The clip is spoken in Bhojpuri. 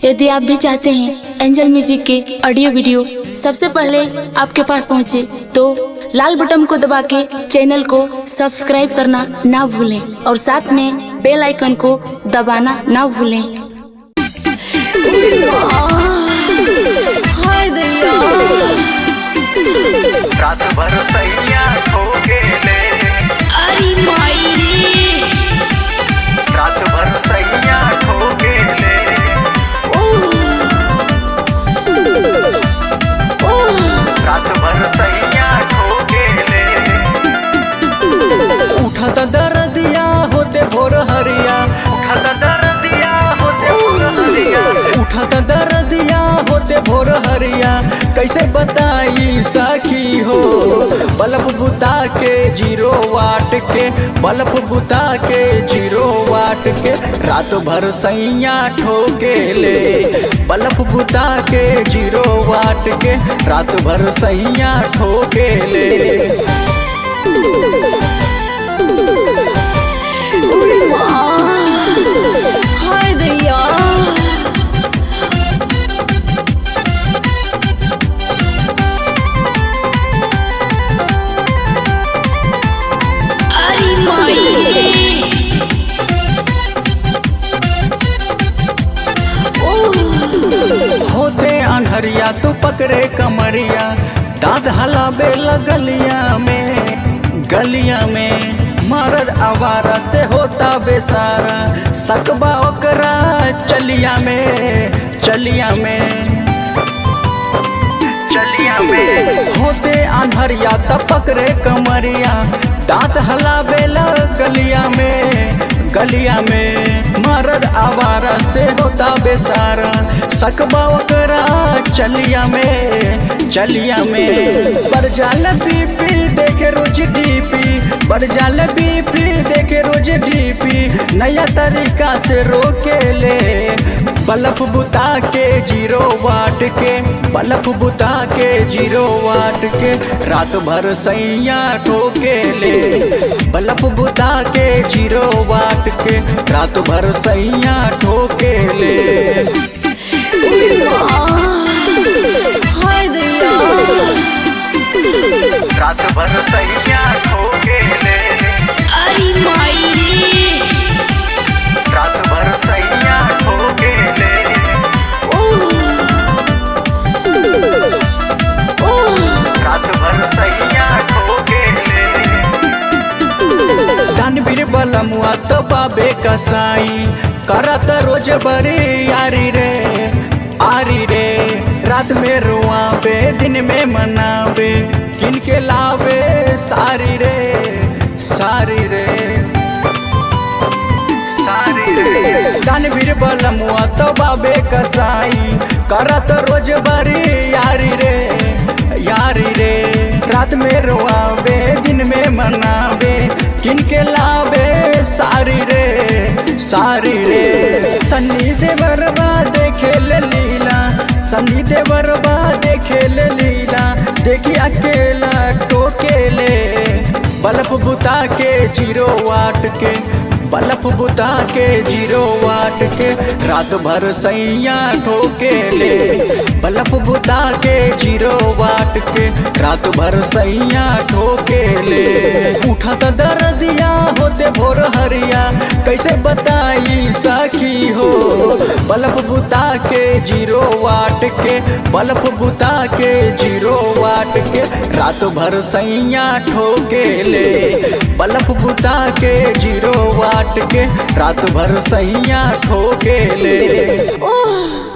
यदि आप भी चाहते हैं एंजल म्यूजिक के ऑडियो वीडियो सबसे पहले आपके पास पहुंचे तो लाल बटन को दबा के चैनल को सब्सक्राइब करना ना भूलें और साथ में बेल आइकन को दबाना ना भूलें हाय दैया रात भर सैया खो गेले अरे माई रे रात भर सैया खो गेले ओह ओह रात भर सैया खो गेले उठत दर्दिया होते भोर हरिया उठत दर्दिया होते हरिया उठत दर्दिया होते भोर हरिया कैसे बताई सखी हो बल्ब बुता के जीरो वाट के बल्ब बुता के जीरो वाट के रात भर सैया ठोके ले बल्ब बुता के जीरो वाट के रात भर सैया ठोके ले हाय दैया अरे माई रे ओह होते अनहरिया तू पकड़े कमरिया दाद हलाबे गलिया में गलिया में मरद आवारा से होता बेसारा सकबा ओकरा चलिया में चलिया में चलिया में होते अनहरिया त पकड़े कमरिया दांत हलाबे गलिया में गलिया में मरद आवारा से होता बेसारा सकबा ओकरा चलिया में चलिया में बरजाल बीपी देखे रोज डीपी बरजाल बीपी देखे रोज डीपी नया तरीका से रोके ले बल्ब बुता के जीरो वाट के बल्ब बुता के जीरो वाट के रात भर सैया ठोके ले बल्ब बुता के जीरो वाट के रात भर सैया ठोके ले हाय दैया रात भर सैया खो गेले अरे माई रे रात भर सैया खो गेले ओह ओह रात भर सैया खो गेले दानवीर बलमुआ तो बाबे कसाई करत रोज बरे यारी रे आरी रे रात में रुआवे दिन में मनावे किन के लावे सारी रे सारी रे सारी रे दानवीर बलमुआ तो बाबे कसाई करत रोज बरी यारी रे यारी रे रात में रोआवे दिन में मनावे किनके लावे सारी रे सारी रे सन्नी देवरबा देखे ले लीला सन्नी देवरबा देखे ले लीला देखी अकेला टोकेले बल्ब बुता के जीरो वाट के बल्ब बुता के जीरो वाट के रात भर सैया ठोके ले बल्ब बुता के जीरो वाट के रात भर सैया ठोके ले उठत दर्दिया होते भोर हरिया कैसे बताई सखी हो बल्ब बुता के जीरो वाट के बल्ब बुता के जीरो वाट के रात भर सैया ठोके ले बल्ब बुता के जीरो वाट के रात भर सैया ठोके ले ओह